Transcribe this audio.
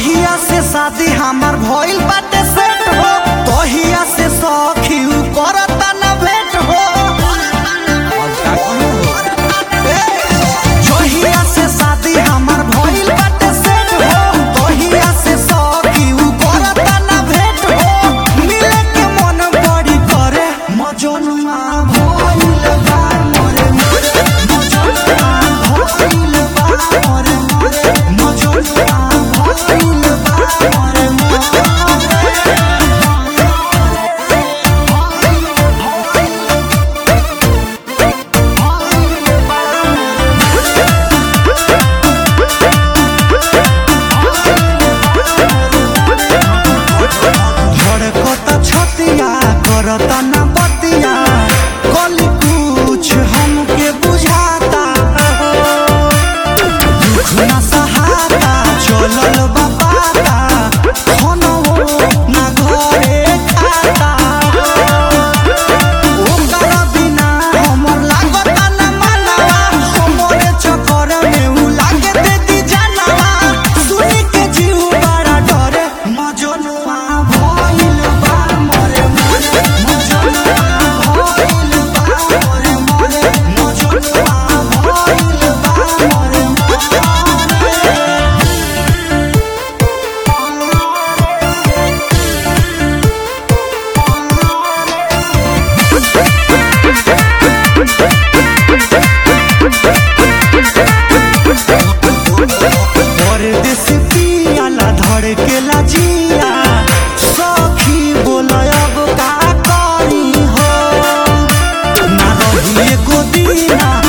जहिया से शादी हमार भइल बाटे सेट हो तहिया से सखी उ करता ना भेट हो जहिया से शादी हमार भइल बाटे सेट हो तहिया से सखी उ करता ना भेट हो मिले के मन बड़ी करे मजनुआ भइल बा मोरे मोरे मजनुआ भइल बा मोरे मोरे मजनुआ भइल बा मोरे मोरे धड़कता छतिया करता ना बतिया कल कुछ हमके बुझाता दुख ना सहाता चलल बापाता खानो ना घरे खाता ओकरा बिना हमर लागता ना मानवा हमरे चक्कर में उ लागे देती जानवा सुनी के जीव बड़ा डरे मजनुआ भइल बा मोरे मोरे मजनुआ भइल बा मोरे मोरे मजनुआ भइल बा मोरे मोरे परदेसी पियाला धड़केला जिया सखी बोलय अब का करी हो ना रही एगो दीना